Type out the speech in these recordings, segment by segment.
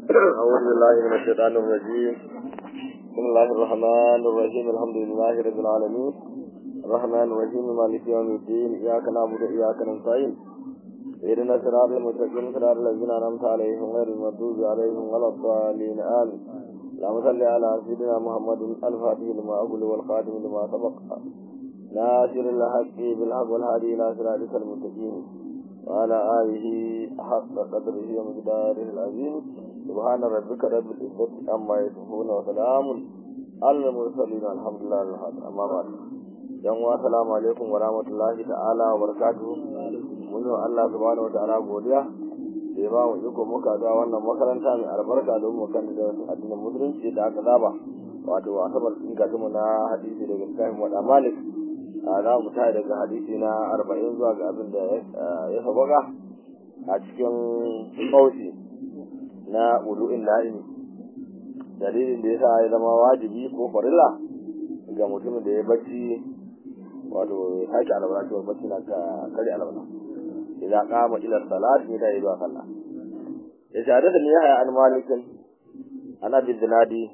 أعوذ بالله من الشيطان الرجيم بسم الله الرحمن الرحيم الحمد لله رب العالمين الرحمن الرحيم مالك يوم الدين إياك نعبد وإياك نستعين اهدنا الصراط المستقيم صراط الذين أنعمت عليهم غير المغضوب عليهم ولا الضالين آمين اللهم صل على سيدنا محمد الفاتح لما أقول والخاتم لما سبق ناصر الحق بالحق والهادي إلى صراطك المستقيم وعلى آله حق قدره ومقداره العظيم سبحان ربك رب العزة عما يصفون وسلام على المرسلين الحمد لله الحمد أما بعد yan wa salamu alaikum wa rahmatullahi ta'ala wa barakatuhu mun yi Allah subhanahu wa ta'ala godiya da ya ba mu iko muka ga wannan makaranta mai albarka don mu kan da addinin musulunci da aka zaba wato asabar din ka na hadisi daga Ibrahim wa Malik a za mu tayi daga hadisi na arba'in zuwa ga abin da ya sabaga a cikin kauci na wudu'in na'imi dalilin da ya sa ya zama wajibi ko farilla ga mutumin da ya bacci wato ya sake alwala cewa bacci na ka kare alwala idan kama ila salat ne da ya zuwa sallah ya shahada da ya haya an malikin ana bin dinadi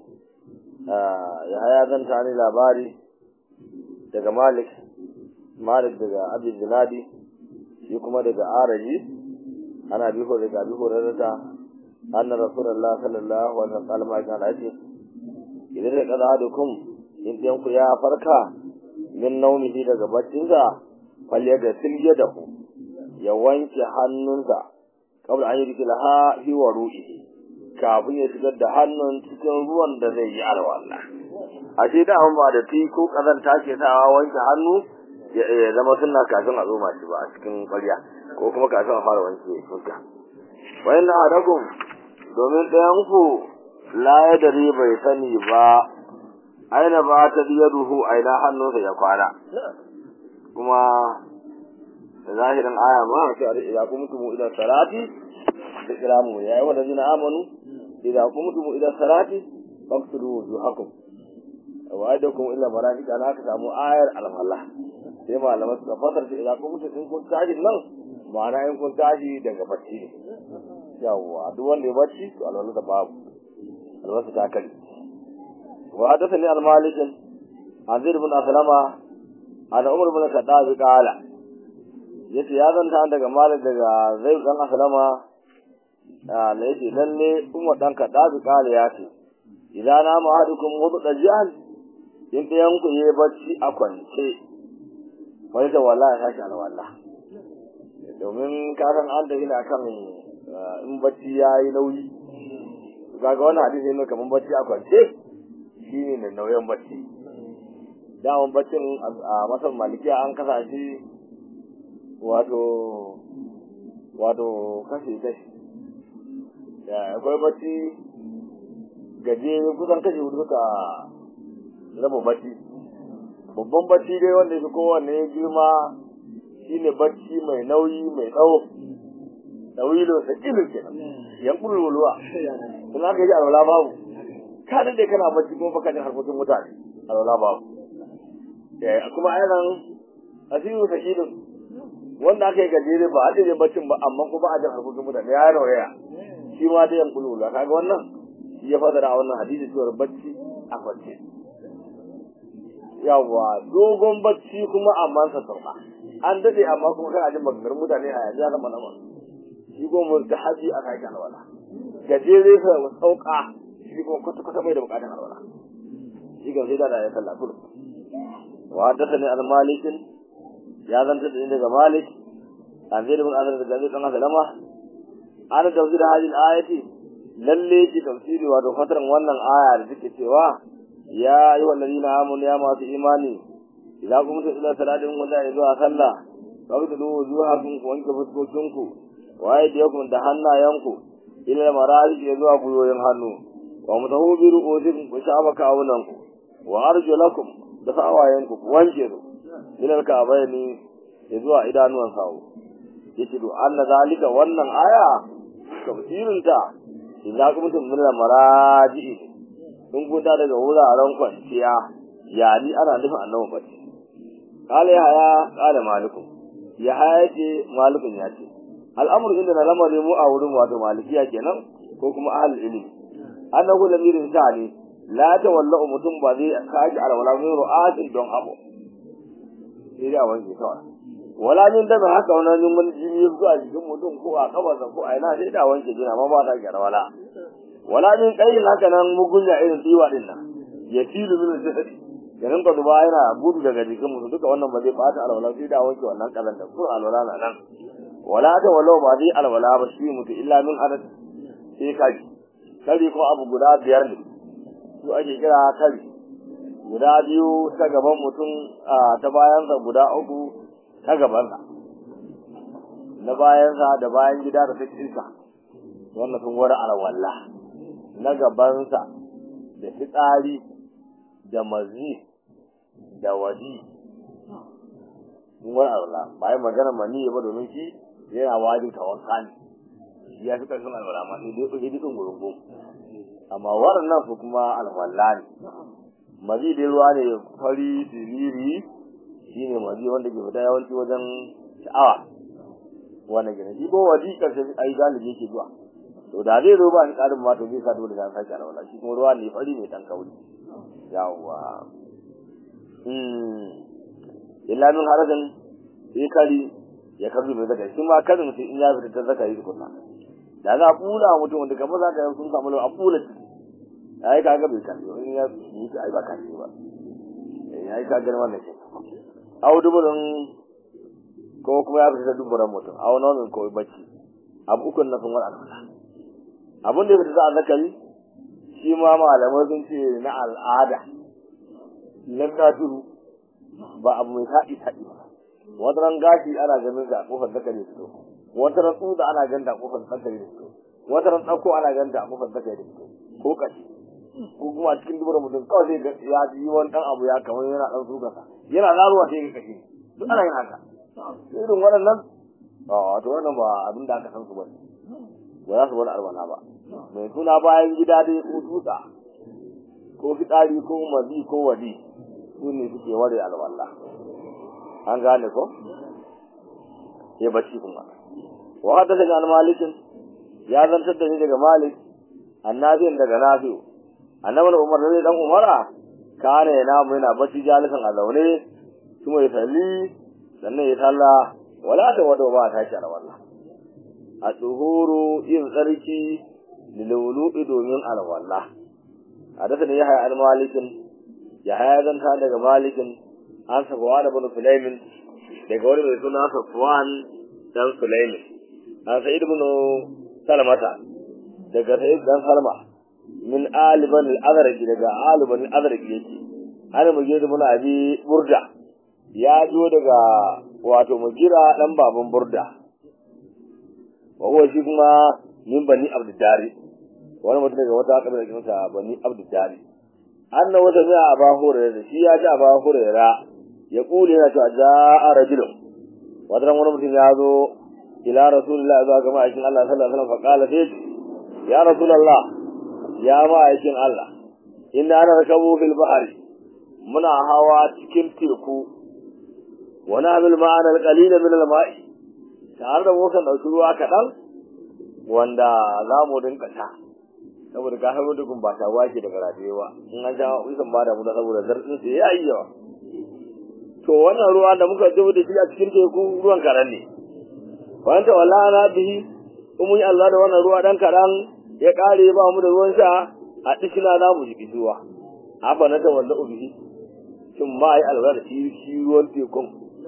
ya haya zan ta ni labari daga malik malik daga abin zinadi shi kuma daga araji ana biho daga biho rarrata anna rasulullah sallallahu alaihi wasallam ya kana ce idan da kaza da kum in ɗan ku ya farka min naumihi daga baccinsa falle ga silye da ku ya wanke hannunsa kabla an yi rikila hi wa ruhi kafin ya shigar da hannun cikin ruwan da zai yi alwala ashe da ba da ti ko kazanta ke sawa wanke hannu ya zama sunna kafin a zoma shi ba a cikin ƙwarya ko kuma kafin a fara wanke fuska wayan na adakum domin ɗayan ku la ya dare bai sani ba aina ba ta biya ruhu aina hannunsa ya kwana kuma da zahirin aya ma sai a idan kuma mutum ila salati da kiramu ya yi wa zina amanu idan kuma mutum ila salati faqtulu wujuhakum wa aidakum illa marafiq ana ka samu ayar al-fallah sai malaman suka fasar shi idan kun mutum in kun tashi nan ma'ana in kun tashi daga bacci ne yawwa duk wanda ya bacci to alwala da babu alwala ta kare wa hadathani al-malik azir ibn aslama ana umar ibn khattab qala yace ya zanta daga malik daga zaid dan aslama a ne yace lalle umar dan khattab qala ya ce idan na ma hadukum wudu jihal in ɗayan ku yi bacci a kwance wani da wallahi ya shi alwala domin kasan an da ina kan in bacci ya yi nauyi kaga wani hadisi ne kamar bacci a kwance shine ne nauyin bacci daman baccin a masar malikiya an kasa shi wato wato kashi kashi akwai bacci gaje kusan kashi hudu suka raba bacci babban bacci dai wanda ya fi kowanne girma shine bacci mai nauyi mai tsawo tawilo da ilu kenan yan kululuwa kun aka yi alwala babu ka dade kana bacci kuma baka jin harkokin mutane alwala babu eh kuma ayan asiru sakidun wanda aka yi gajere ba a daidai baccin ba amma kuma a jin harkokin mutane ya rauraya shi ma da yan kululuwa kaga wannan shi ya fadara a wannan hadisi cewa bacci a kwance yawa dogon bacci kuma amma sa sauka an dade amma kuma kana jin maganganun mutane a yanzu ya zama nama shi ko mu da haji a kai kan wala gajere sa sauka shi ko kwata kwata bai da bukatun alwala shi ga sai da ya sallah kullu wa hadathani al malik ya zanta da daga malik an zai bin azar da gazi kan salama an da da hadin ayati lalle ki tafsiri wato fataran wannan aya da take cewa ya yi wallazina amanu ya masu imani idza kuntum ila salatin wanda ya zuwa sallah faqdu wujuhakum ku wanke fuskokinku wa aydiyakum da hannayenku ila maraji ya zuwa guyoyin hannu wa mutahu bi ru'usikum ku shafa kawunanku wa arjulakum da sawayenku ku wanke su ila alka'bayni ya zuwa idanuwan sawu yace to anna zalika wannan aya tafsirinta idza kuntum ila maraji in guda daga wuraren kwanciya yani ana nufin annabi bace kala ya haya kala malikum ya haya ce malikun ya ce al'amur inda na lamari mu a wurin wato malikiya kenan ko kuma ahal ilmi annahu lamirin sha'ani la tawallu mutum ba zai kaji alwala min ru'atin don abu sai da wanke kawai wala min da haka wannan min wani jini zuwa jikin mutum ko a kafarsa ko a ina sai da wanke jina ma ba ta gyara wala wala min kayin haka nan mugunya irin tsiwa din nan ya tilu min jasadi ya rinka zuba yana gudu daga jikin mutum duka wannan ba zai bata alwala sai da wanke wannan kazanta ko alwala na nan wala ta walau ba zai alwala ba shi mutu illa min adat sai kaji kari ko abu guda biyar ne su ake kira kari guda biyu ta gaban mutum ta bayansa guda uku ta gabansa na bayansa da bayan gida da fitinsa wannan sun wani alwala na gabansa da fitsari da mazi da waji sun wani alwala bayan magana mani ba domin shi yana wajin tawanka ne shi ya fi ƙarfin alwala ma sai dai ɗauke dukkan gurungun amma waɗannan su kuma alwala ne mazi dai ruwa ne fari siriri shi ne mazi wanda ke fita yawanci wajen sha'awa wannan gina shi ko waji ƙarshe ai galibi yake zuwa to da zai zo ba ni ƙarin ma to zai sa dole da sake alwala shi kuma ruwa ne fari mai ɗan kauri yawwa illa min harajan sai kari ya karbi mai zaka shi ma karin sai in ya fita ta zaka yi tukunna da za a kula mutum wanda kamar za ka yi sun samu a kula ciki ai kaga bai kalli ba in ya yi ai ba kalli ba eh ai kaga wannan ke aw duburin ko kuma ya fita duburan mutum aw nomin ko bacci abu ukun na sun wani abun da ya fita a zakari shi ma malamai sun ce na al'ada lam duru ba abu mai taɗi taɗi ba wata ran gashi ana ganin da kofar zakari fito wata ran tsuda ana ganin da kofar zakari fito wata ran ɗauko ana ganin da kofar zakari fito ko kashi ko kuma cikin dubar mutum kawai sai ga ya ji wani ɗan abu ya kamar yana ɗan sukansa yana zaruwa sai ga kashi duk ana yin haka irin waɗannan a wato wannan ba abin da aka san su ba ba za su wani alwala ba mai suna bayan gida dai ko tutsa ko fitsari ko mazi ko wadi su ne suke ware alwala an gane ko ya bacci kuma wa haddatha an malikin ya zantar da ni daga malik annabiyin daga nafi'u annabi umar ne dan umara kana yana mu yana bacci jalisan a zaune kuma ya salli sannan ya salla wala ta wado ba ta shi alwala a tsuhuru yin tsarki lilwulu'i domin alwala haddatha ne ya haya an malikin ya haya zanta daga malikin an sabuwa da bin sulaimin daga wani mai suna safuwan dan sulaimin an sa'id ibn salamata daga sa'id dan salma min aliban al-azraqi daga aliban al-azraqi yake ana mujid ibn abi burda ya jo daga wato mujira dan baban burda wa huwa shi kuma min bani abdudari wani mutum daga wata kabila kinsa bani abdudari annahu wata mai aba hurayra shi ya ji aba hurayra ya kule yana cewa ja'a rajulun wata wani mutum ya zo ila rasulullahi zuwa ga ma'aikin Allah sallallahu alaihi wasallam fa qala sai ya rasulullah ya ma'aikin Allah inna ana rakabu fil bahri muna hawa cikin teku wa na'mil ma'ana al-qalila min al-ma'i tare da mukan dauki ruwa kaɗan wanda za mu dinka sha saboda ka hawo dukun ba ta wake daga rayuwa in an ja usan ba da mu da saboda zartsin sai ya yi yawa to wannan ruwa da muka zuba da shi a cikin teku ruwan karan ne wanda wallahi na bihi kuma yi Allah da wannan ruwa dan karan ya kare ba mu da ruwan sha a dishina za mu ji ruwa haka na ta wanda ubihi shin ma ai alwala da shi ruwan tekun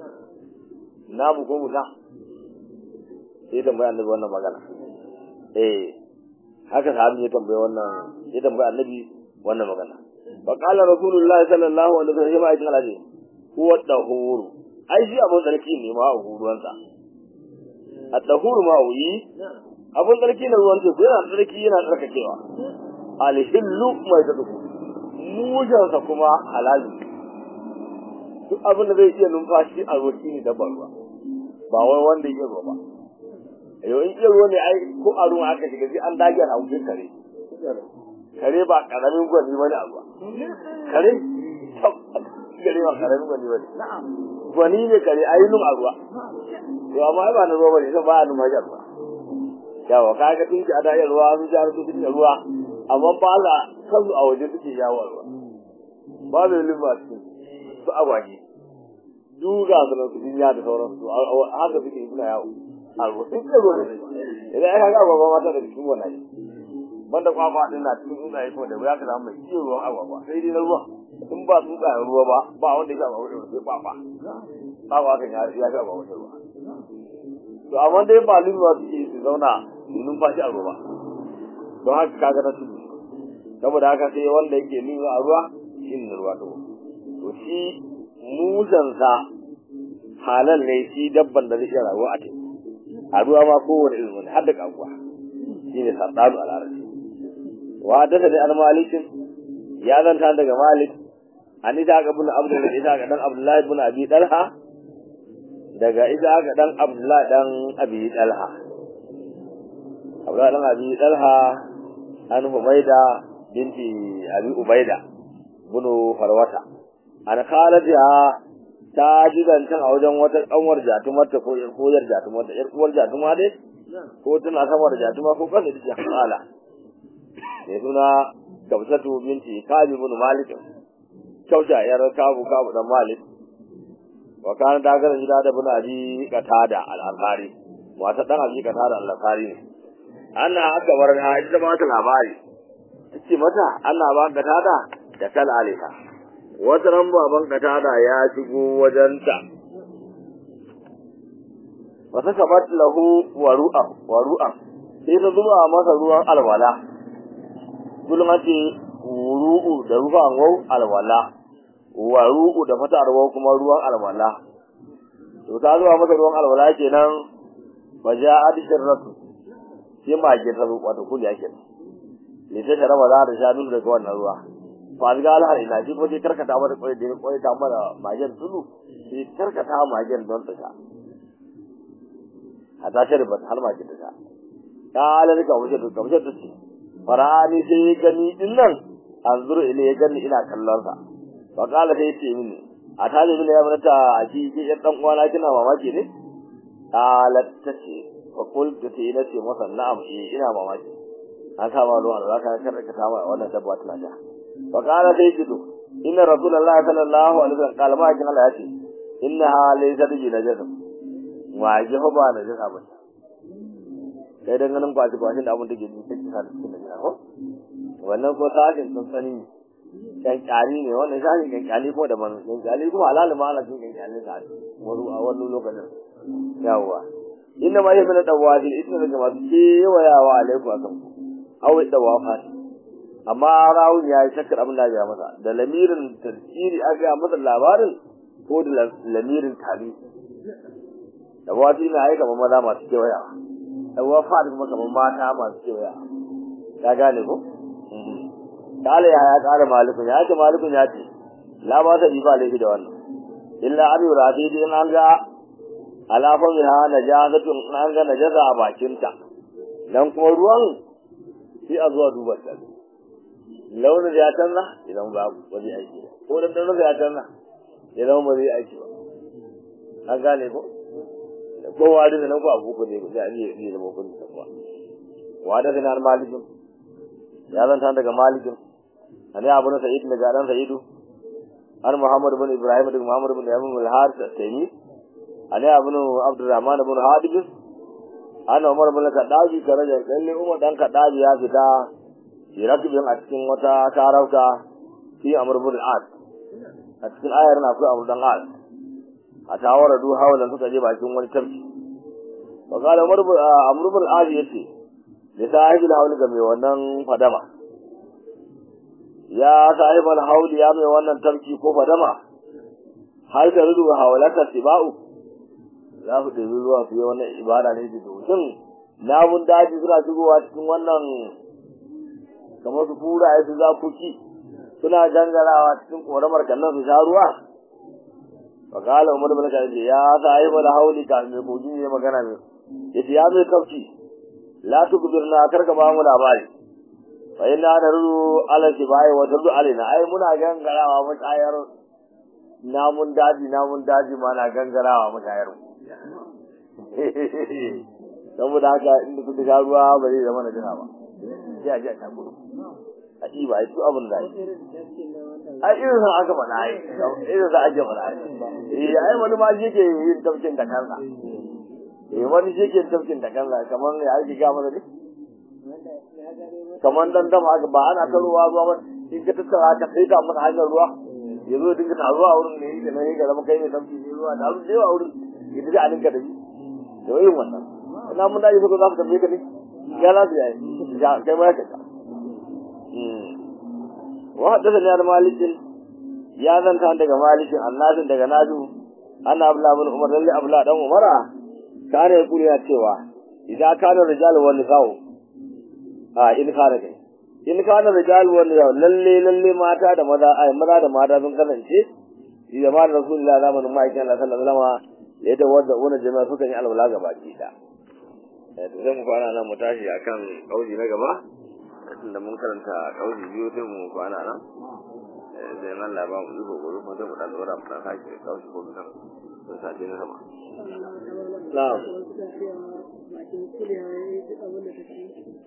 na mu ko mu ta sai tambaya annabi wannan magana eh haka sahabi ya tambaya wannan ya tambaya annabi wannan magana fa qala rasulullahi sallallahu alaihi wasallam ya ce alaji huwa dahuru ai shi abun tsarki ne ma ruwansa a dahuru ma wuyi abun tsarki na ruwan teku yana tsarki yana tsarkakewa alhillu mai ta duku mujansa kuma halali duk abin da zai iya numfashi a ruwa ne dabbar ruwa ba wai wanda ya ruwa ba yau in iya ruwa ne ai ko a ruwa aka shiga sai an dage a wucin kare kare ba karamin gwani bane a ruwa kare kare ba karamin gwani bane gwani ne kare ai num a ruwa to amma ai ba na ruwa bane sai ba a numfashi a ruwa yawa kaga tun ji a da'ir ruwa sun ji a rufe cikin ruwa amma ba la kansu a waje suke yawo ruwa ba da limba cikin su agwaje duga su da su dinya da sauran su haka suke suna yawo a ruwa sun ce ruwa ne idan aka ga agwagwa mata da cikin wannan banda kwakwa din na cikin tsuntsaye ko da ya ka samu mai ciwon ruwan agwagwa sai dai na ruwa in ba tsuntsayen ruwa ba ba wanda ya ba wurin sai kwakwa kwakwa kan ya ya ga ba wurin ruwa to amma dai ba lulluwa suke su zauna su numfashi a ruwa don haka kaga na tudu saboda haka sai wanda yake lulluwa a ruwa shi ne ruwa to to shi musansa halal ne shi dabban da zai iya rayuwa a teku a ruwa ma kowane irin wani har da kaguwa shi ne sardanu a larabci wa dasa da an malikin ya zanta daga malik an ita ga bin abdullahi ita ga dan abdullahi bin abi dalha daga ita ga dan abdullahi dan abi dalha abdullahi dan abi dalha an humaida binti abi ubaida bunu farwata an khalatiha ta ji zancen a wajen wata kanwar jatumarta ko koyar jatumarta yar uwar jatuma dai ko tana sama da jatuma ko kasa da hala mai suna kabsatu binti kabi bin malik kyauta yar kabu kabu dan malik wa kana dagara gida da bin abi qatada al-ansari wata dan abi qatada al-ansari ne ana aka bar ha ita ba ta labari tace mata Allah ba qatada da kal alika wata ran baban qatada ya shigo wajenta wata kabat lahu waru'a waru'a sai ta zuba masa ruwan alwala kullum ake wuru'u da ruwan wau alwala waru'u da fatar wau kuma ruwan alwala to ta zuba masa ruwan alwala kenan faja'at shirratu sai mage ta zo wato kulli yake ne sai ta raba za ta sha duk daga wannan ruwa fa ga alhar ina ji ko sai karkata mata koyi da koyi ta mara magen tulu sai karkata magen don ta sha hata ta riba har magen ta sha ta alalika wuce to kamshe ta ce farani sai gani din nan anzuru ile ya gani ina kallon sa fa kala sai ce mini a tare mini ya mata a ji ke yan dan uwana kina mamaki ne qalat tace fa qultu sai na ce masa na'am eh ina mamaki an kama ruwan da zaka kar ka tama wannan dabba tana da fa kala sai ce to inna rasulullahi sallallahu alaihi wasallam kala ma kin Allah ya ce innaha laysa bi najasa wa ji ba najasa ba kai dan ganin kwaci kwacin da abun da ke ji take sa cikin najasa ko wannan ko sashin sun sani kankani ne wannan sashin kankani ko da man kankani kuma alalu ma ana cin kankani sa wasu a wannan lokacin yawwa inna ma yi mana dawaji ita daga masu kewayawa alaiku a kan awai dawafa amma rawun ya yi shakkar abin da ya masa da lamirin tafsiri aka ga masa labarin ko da lamirin tari dawaji na yi kamar maza masu kewayawa dawafa da kuma kamar mata masu kewayawa ka gane ko kala ya ya kara malikun ya ce malikun ya ce la ba ta ba laifi da wannan illa an yura dai in an ga alafan ha najazatun in an ga najaza a bakinta dan kuma ruwan sai a zuwa duba ta launin ya canza idan babu ba zai aiki ko dan dan ya canza idan ba zai aiki ba an gane ko ko wadi da nan ko abu ko ne zai yi da mukun ta ba wada da nan malikin ya zanta daga malikin ani abu na sa'id daga dan sa'idu an muhammad bin ibrahim daga muhammad bin yamim al-haris at-taymi ani abu na abdurrahman bin hadib ana umar bin kadabi karaja lalle umar dan kadabi ya fita shi rakibin a cikin wata tarauta fi amr bin al-as a cikin ayar na akwai amr dan as a tawara du hawalan suka je bakin wani tafki wa qala umar amr bin al-as yace da sahibi al-hawl ga mai wannan fadama ya sahibal hauli ya mai wannan tarki ko fadama har da rudu hawalaka tibau za ku da ruwa su yi wannan ibada ne da shin namun daji suna shigowa cikin wannan kamar su fura ya su zakuki suna gangarawa cikin koramar kannan su sha ruwa fa kala umar bin kaji ya sahibal hauli ka mai koji ne magana ne yace ya mai kafci la tukbirna karka ba mu labari fa inna naru ala sibai wa tadu alaina ai muna gangarawa mu tayar namun daji namun daji ma na gangarawa mu tayar saboda haka inda suka sha ruwa ba zai zama na jina ba sai a ji a takuru a ɗi ba a ci abin da ake a irin sa aka faɗa ai irin sa ake faɗa ai eh ai wani ma shi ke yin tafkin da kansa eh wani shi ke tafkin da kansa kamar ya ake ga masa duk kamar dan dama haka ba ana ta ruwa ruwa ba in ka tattara ka sai ka masa hanyar ruwa ya zo dinga taruwa a wurin ne yake nan yake zama kai ne tafki ne ruwa da ruwa yawa wurin ya tafi a dinka da shi da yin wannan ina mun dace suka za su tambaye ka ne ya lafiya yi ya kai ma ya kaka wa haddathani an malikin ya zanta daga malikin annasin daga nadu ana abla bin umar lalle abla dan umara kare ya kuriya cewa idan kana rijal wa nisa'u a in kana kai in kana rijal wa nisa'u lalle lalle mata da maza ai maza da mata sun kasance shi da mallan rasulullahi zamanin ma'aikin Allah sallallahu alaihi wasallam ya da wanda wani jama'a suka yi alwala gaba ki da to zai mu kwana nan mu tashi akan kauji na gaba da mun karanta kauji biyu sai mu kwana nan sai nan Allah ba mu zuba gobe kuma sai mu dan dora mu dan sake kauji ko nan sun sake na sama na'am